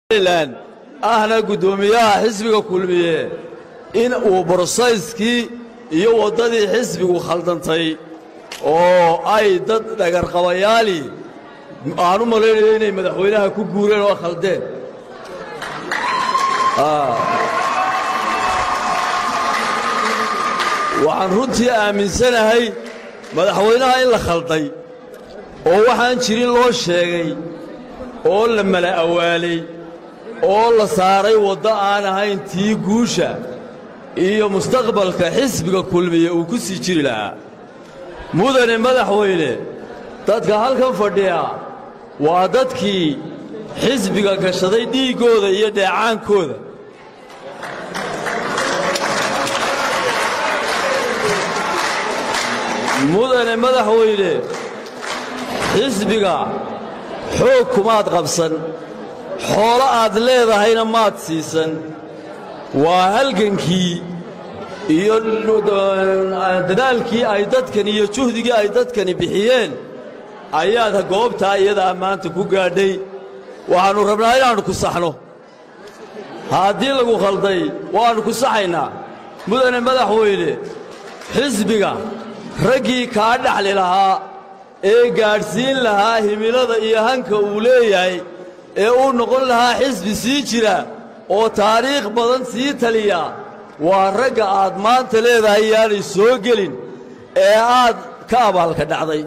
somalilan ahna guddoomiyaha xisbiga kulmiye in uu brosayskii iyo waddadii xisbigu khaldantay oo ay dad dhagarqabayaali aan u malaynayo inay madaxweynaha ku guureen oo khaldeen waxaan runtii aaminsanahay madaxweynaha in la khalday oo waxaan jirin loo sheegay oo la mala awaalay oo la saaray waddo aan ahayn tii guusha iyo mustaqbalka xisbiga kulmiye uu ku sii jiri lahaa mudane madaxweyne dadka halkan fadhiya waa dadkii xisbiga gashaday dhiiggooda iyo dheecaankooda mudane madaxweyne xisbiga xoog kumaad qabsan xoolo aad leedahayna maad siisan waa halgankii iyo dadaalkii ay dadkani iyo juhdigii ay dadkani bixiyeen ayaad goobtaa iyadaa maanta ku gaadhay waxaannu rabnaa inaannu ku saxno haddii lagu khalday waannu ku saxaynaa mudane madaxweyne xisbiga raggii kaa dhaxli lahaa ee gaadhsiin lahaa himilada iyo hanka uu leeyahay ee uu noqon lahaa xisbi sii jira oo taariikh badan sii taliya waa ragga aad maanta leedahay yaanay soo gelin ee aad ka abaalka dhacday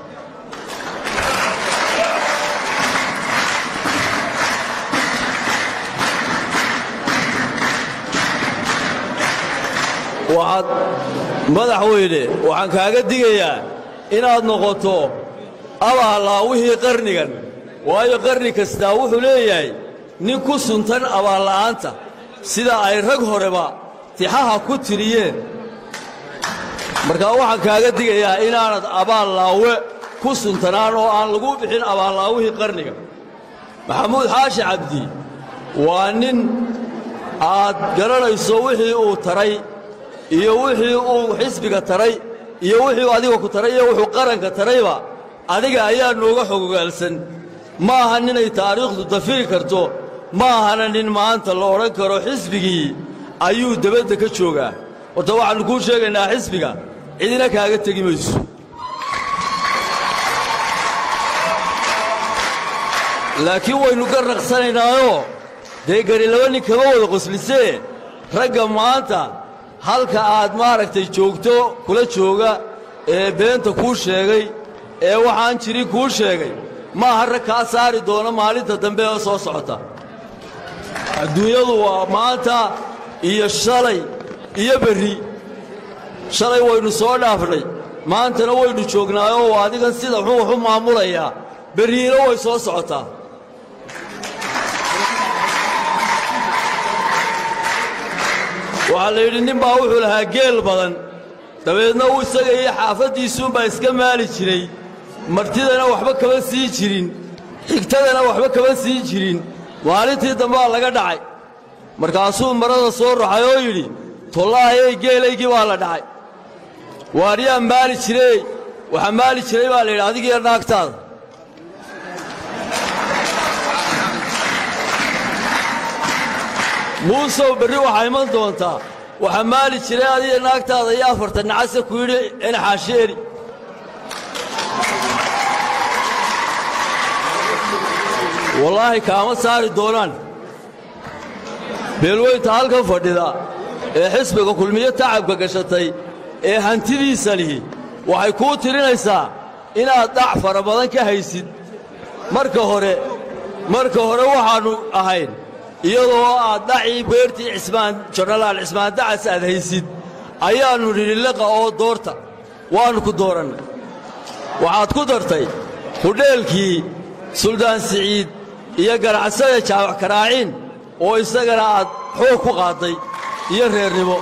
waxaad madaxweyne waxaan kaaga digayaa inaad noqoto abaalaawihii qarnigan waayo qarni kastaa wuxuu leeyahay nin ku suntan abaalla'aanta sida ay rag horeba tixaha ku tiriyeen markaa waxaan kaaga digayaa inaanad abaallaawe ku suntanaan oo aan lagu bixin abaallaawihii qarniga maxamuud xaashi cabdi waa nin aad garanayso wixii uu taray iyo wixii uu xisbiga taray iyo wixii adiga ku taray iyo wuxuu qaranka tarayba adiga ayaa nooga xogogaalsan ma aha ninay taariikhdu dafiri karto ma ahana nin maanta la odhan karo xisbigii ayuu debadda ka joogaa horta waxaannu kuu sheegaynaa xisbiga cidina kaaga tegi mayso laakiin waynu ka raqsanaynaayoo dee gari laba nin kama wada qoslisee ragga maanta halka aad maaragtay joogto kula jooga ee beenta kuu sheegay ee waxaan jirin kuu sheegay ma aha rag kaa saari doona maalinta dambe ee soo socota adduunyadu waa maanta iyo shalay iyo berri shalay waynu soo dhaafnay maantana waynu joognaayoo waa adigan sida xun wax u maamulayaa berriina way soo socotaa waxaa la yidhi nin baa wuxuu lahaa geel badan dabeedna uu isaga iyo xaafaddiisuunbaa iska maali jiray martidana waxba kama sii jirin xigtadana waxba kama sii jirin maalintii dambaa laga dhacay markaasuu marada soo raxay oo yidhi tollaahayey geelaygii baa la dhacay waaryaa maali jirey waxaa maali jiray baa la yidhi adigiyo naagtaada muusow berri waxaa iman doontaa waxaa maali jiray adiga naagtaada iyo afartan nacase ku yidhi enxaasheeri wallaahi kaama saari doonaan beelweynta halkan fadhida ee xisbiga kulmiyo tacabka gashatay ee hantidiisa lihi waxay kuu tirinaysaa inaad dhac fara badan ka haysid marka hore marka hore waxaannu ahayn iyadoo aad dhacii beertii cismaan jonalaal cismaan dacas aad haysid ayaannu nidhi liqa oo doorta waannu ku doorannay waxaad ku dartay hudheelkii suldaan siciid iyo ganacsada jaawac karaaciin oo isagana aad xoog ku qaadday iyo reernimo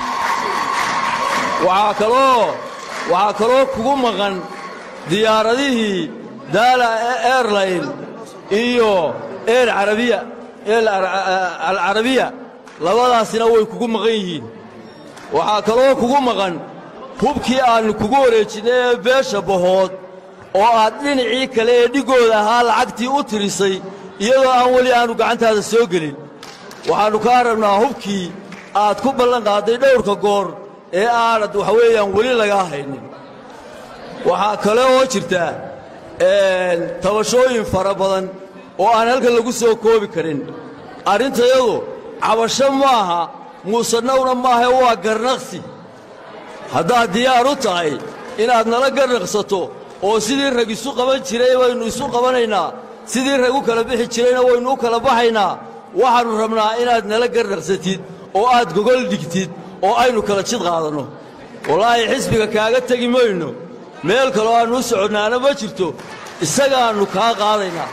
waxaa kaloo waxaa kaloo kugu maqan diyaaradihii daala airline iyo eer carabiya alcarabiya labadaasina way kugu maqan yihiin waxaa kaloo kugu maqan hubkii aannu kugu wareejinnay ee beesha bahood oo aad dhinacii kale ee dhiggooda ahaa lacagtii u tirisay iyadoo aan weli aanu gacantaada soo gelin waxaannu kaa rabnaa hubkii aad ku ballan qaadday dhowrka goor ee aanad waxa weeyaan weli lagaa haynin waxaa kale oo jirta tabashooyin fara badan oo aan halkan lagu soo koobi karin arrintayadu cabasho maaha muusanawna maahae waa garnaqsi haddaad diyaar u tahay inaad nala garnaqsato oo sidii rag isu qaban jiray waynu isu qabanaynaa sidii rag u kala bixi jirayna waynu u kala baxaynaa waxaannu rabnaa inaad nala garnaqsatid oo aad gogol dhigtid oo aynu kala jid qaadanno wallaahi xisbiga kaaga tegi mayno meel kaloo aannu u soconnaana ma jirto isagaannu kaa qaadaynaa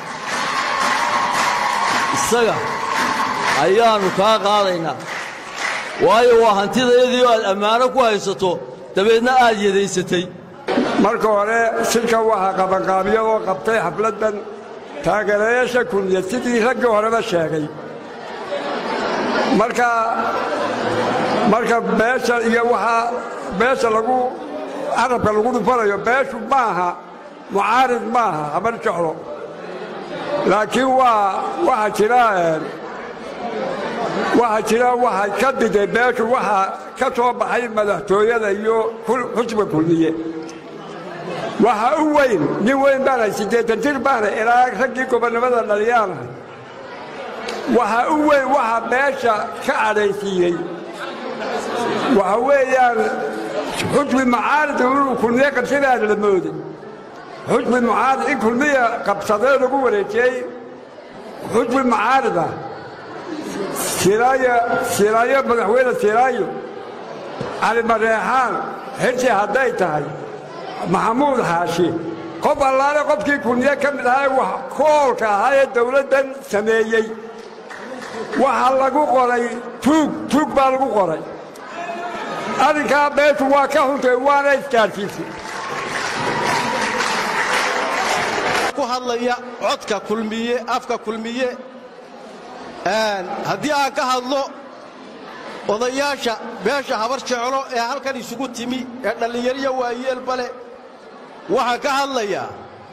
isaga ayaannu kaa qaadaynaa waayo waa hantidayadii aad ammaano ku haysato dabeedna aad yadaysatay marka hore shirka waxaa qabanqaabiyo oo qabtay xafladdan taageerayaasha kulmiya sidii raggii horeba sheegay marka marka beesha iyo waxaa beesha lagu carabka lagu dhufanayo beeshu maaha mucaarid maaha habar jeclo laakiin waa waxaa jira waxaa jira waxay ka diday beeshu waxaa ka soo baxay madaxtooyada iyo xusba kulmiye waxa u weyn nin weyn baanahay siddeetan jir baanahay ilaa raggii gobonnimada dhaliyaanahay waxa u weyn waxa beesha ka cadhaysiiyey waxa weeyaan xusbi mucaarida inuu kulmiye qabsadaada la mooday xusbi mucaarid in kulmiya qabsadee lagu wareejiyey xusbi mucaarida siraayo madaxweyne siraayo cali mareexaan xirsi hadday tahay maxamuud xaashi qof allaale qofkii kulmiye ka mid ahaa wax koolka ahaa ee dawladdan sameeyey waxaa lagu qoray tuug tuug baa lagu qoray arrinkaa beeshu waa ka huntay waana isgaadhsiisay ku hadlaya codka kulmiye afka kulmiye haddii aan ka hadlo odayaasha beesha habar jeclo ee halkan isugu timi ee dhallinyariya waayeelba leh waxaan ka hadlayaa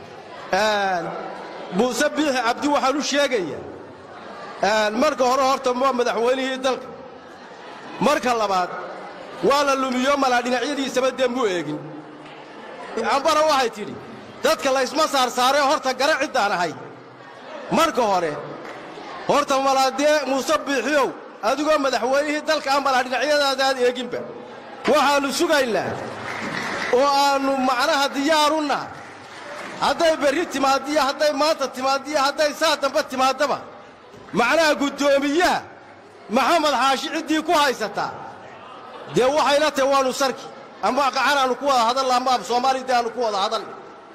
muuse biixi cabdi waxaan u sheegayaa marka hore horta waa madaxweynihii dalka marka labaad waa la lumiyo malaa dhinacyadiisaba dembuu eegin cambara waxay tidhi dadka laysma saarsaaree horta gara ciddaan ahay marka hore horta malaadee muuse biixiyow adigoo madaxweynihii dalka a malaa dhinacyadaadaad eeginba waxaannu sugaynaa oo aannu macnaha diyaaru nahay hadday berri timaaddiyo hadday maanta timaaddiyo hadday saa dambe timaaddaba macnaha guddoomiyaha maxamed xaashi ciddii ku haysataa dee waxayna tahay waannu sarki ama qacan aannu ku wada hadalla ama ab soomaali dee aannu ku wada hadalla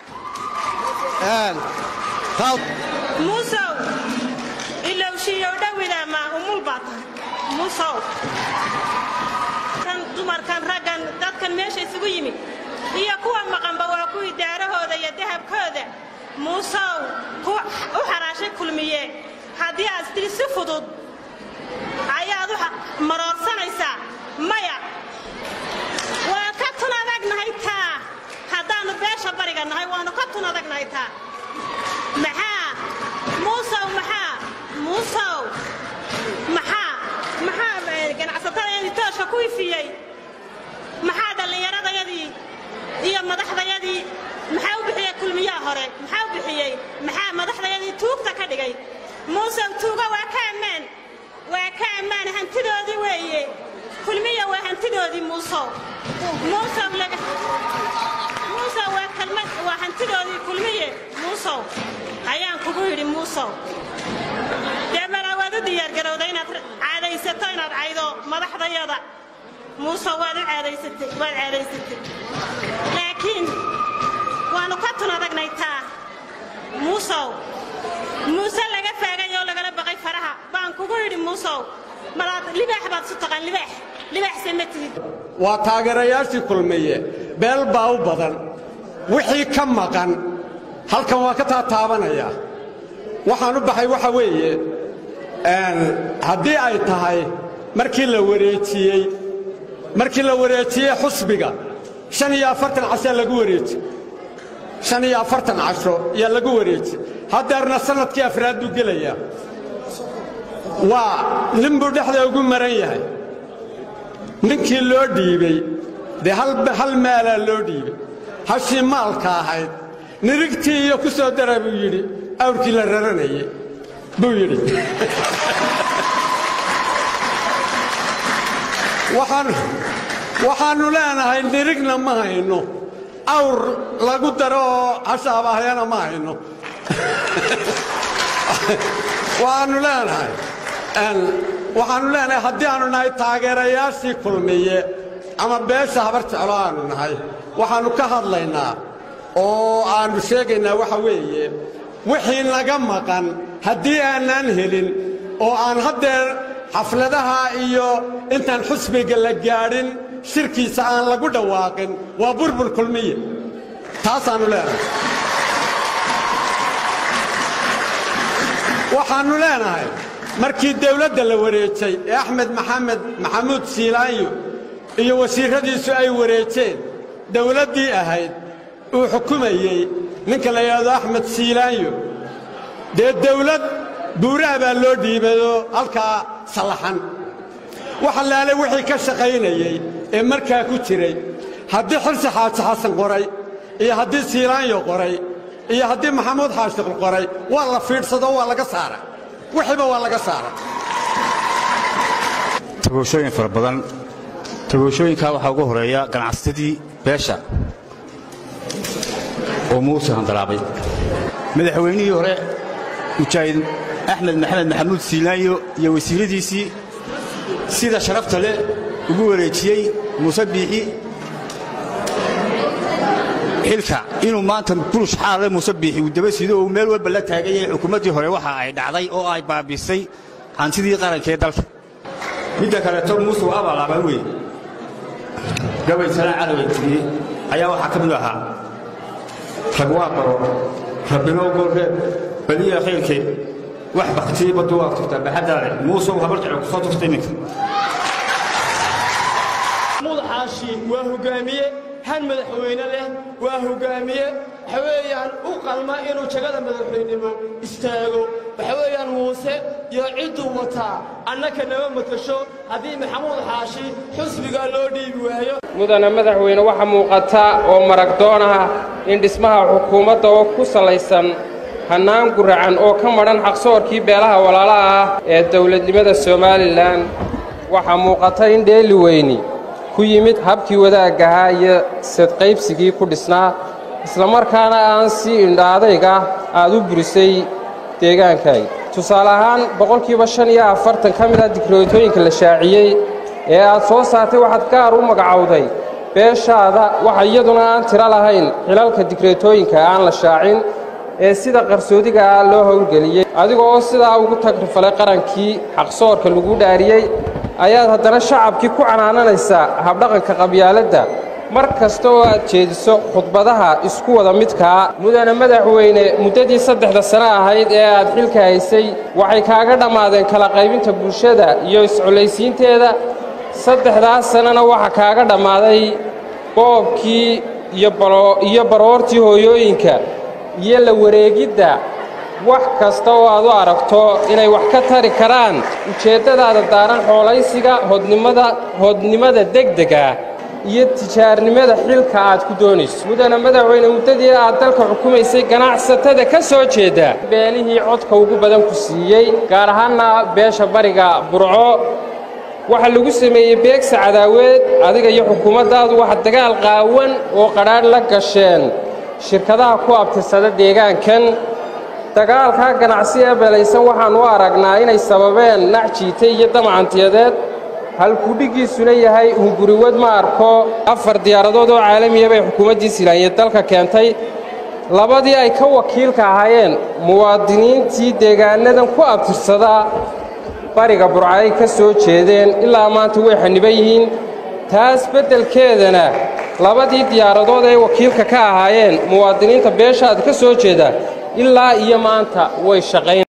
muusow ilowshiiyow dhowidama umul baa tahay muusow kan dumarkan raggan dadkan meesha isugu yimid iyo kuwa maqanba waa kuwii daarahooda iyo dahabkooda muusow ku u xaraashay kulmiye haddii aad tidhi si fudud ayaad u maroorsanaysaa maya waan ka tun adagnahay taa haddaannu beesha bariga nahay waannu ka tun adagnahay taa maxaa muusow maxaa muusow maxaa maxaa ganacsatadayadii toosha ku ifiyey maxaa dhallinyaradayadii iyo madaxdayadii maxaa u bixiyey kulmiyaha hore maxaa u bixiyey maxaa madaxdayadii tuugta ka dhigay muusow tuuga waa ka ammaan waa ka ammaan hantidoodii weeye kulmiya waa hantidoodii muusow muusow laga muusow waa kalmad waa hantidoodii kulmiye muusow ayaan kugu yidhi muusow dee malaa waad u diyaargarowda inaad caadaysato inaad caydo madaxdayada muusow waad u caadaysatay waad caadaysatay laakiin waannu ka tun adagnay taa muusow muuse laga faagay oo lagala baqay faraha baan kugu yidhi muusow malaad libaax baad isu taqaan libaax libaaxse ma tihid waa taageerayaashii kulmiye beel baa u badan wixii ka maqan halkan waa ka taataabanaya waxaan u baxay waxa weeye haddii ay tahay markii la wareejiyey markii la wareejiyey xusbiga shan iyo afartan cashaa lagu wareeji shan iyo afartan casho yaa lagu wareeji haddeerna sannadkii afraad buu gelayaa waa nin buu dhexda ugu maran yahay ninkii loo dhiibey dee hal maalaa loo dhiibey hashii maalka ahayd nirigtii iyo ku soo dara buu yidhi awrkii la raranayey buu yidhi waxaannu leenahay nirigna ma hayno awr lagu daro oo hashaabaahyana ma hayno waxaannu leenahay waxaannu leenahay haddii aannu nahay taageerayaashii kulmiye ama beesha habar jeclo aannu nahay waxaannu ka hadlaynaa oo aannu sheegaynaa waxa weeye wixii naga maqan haddii aanaan helin oo aan haddeer xafladaha iyo intaan xusbiga la gaadhin shirkiisa aan lagu dhawaaqin waa burbur kulmiye taasaannu leenahay waxaannu leenahay markii dawladda la wareejay ee axmed maxamed maxamuud siilaanyo iyo wasiirradiisu ay wareejeen dawladdii ahayd uu xukumayey ninka la yidhaahdo axmed siilaanyo dee dawlad buuraha baa loo dhiibado halkaa sallaxan wax allaale wixii ka shaqaynayey ee markaa ku jiray haddii xirsi xaaji xasan qoray iyo haddii siilaanyo qoray iyo haddii maxamuud xaashiq qoray waa la fiidhsado waa laga saaray wixiiba waa laga saaray tagoshooyin fara badan tagoshooyinkaa waxaa ugu horeeya ganacsatadii beesha oo muuse handalaabay madaxweynihii hore mujaahid axmed maxamed maxamuud siilaanyo iyo wasiiradiisii sida sharafta leh ugu wareejiyey muuse biixi xilka inuu maanta bulush xaale muuse biixi uu daba sido uu meel walba la taagan yahay xukuumaddii hore waxa ay dhacday oo ay baabisay hantidii qarankaee dalka midda kaleeto muuse waa abaalaaba wey gabay salaan calaway tiriyey ayaa waxaa ka mid ahaa rag waa baro rabbinoo goorreeb baliya khayrkeed wax baktiyey baddu waa tuftaa baxaddaale muusow habar jecel ku soo tuftay ninka mudxaashi waa hogaamiye han madaxweyne leh waa hogaamiye waxa weeyaan u qalma inuu jagada madaxweynimo istaago waxa weeyaan muuse iyo cidduu wataa annaka nama matasho haddii maxamuud xaashi xusbigaa loo dhiibi waayo mudana madaxweyne waxaa muuqata oo maragdoon ah in dhismaha xukuumadda oo ku salaysan hannaan guracan oo ka madhan xaqsoorkii beelaha walaalaha ah ee dawladnimada somalilan waxaa muuqata in dheeli weyni ku yimid habkii wadaagahaa iyo sadqaybsigii ku dhisnaa islamarkaana aan si indhaadayga aad u burisay deegaankaaga tusaale ahaan boqolkiiba shan iyo afartan ka mid ah dikrootooyinka la shaaciyey ee aad soo saartay waxaad gaar u magacowday beeshaada waxa iyaduna aan tiro lahayn xilalka dikreetooyinka aan la shaacin ee sida qarsoodiga ah loo howlgeliyey adiga oo sidaa ugu tagrifalay qarankii xaqsoorka lagu dhaariyey ayaad haddana shacabkii ku canaananaysaa habdhaqanka qabyaaladda mar kasta oo aad jeediso khudbadaha isku wada midkaa mudane madaxweyne muddadii saddexda sano ahayd ee aad xilka haysay waxay kaaga dhammaadeen kala qaybinta bulshada iyo isculaysiinteeda saddexdaas sannona waxaa kaaga dhammaaday boobkii iyo baroortii hooyooyinka iyo la wareegidda wax kasta oo aad u aragto inay wax ka tari karaan ujeeddadaada daaran xoolaysiga hodnimada hodnimada degdega iyo tijaarnimada xilka aad ku doonayso mudana madaxweyne muddadii aad dalka xukumaysay ganacsatada ka soo jeeda beelihii codka ugu badan ku siiyey gaar ahaanna beesha bariga burco waxaa lagu sameeyey beegsa cadaaweed adiga iyo xukuumaddaadu waxa dagaal qaawan oo qadhaadh la gasheen shirkadaha ku abtirsada deegaankan dagaalkaa ganacsi ee beelaysan waxaan u aragnaa inay sababeen nac jiite iyo damacantiyadeed halkudhiggiisuna yahay hunguriwad ma arko afar diyaaradood oo caalamiya bay xukuumaddii silaanye dalka keentay labadii ay ka wakiilka ahaayeen muwaadiniintii deegaanadan ku abtirsadaa bariga burca ay ka soo jeedeen ilaa maanta way xaniban yihiin taas beddelkeedana labadii diyaaradood ay wakiilka ka ahaayeen muwaadiniinta beeshaada ka soo jeeda ilaa iyo maanta way shaqayn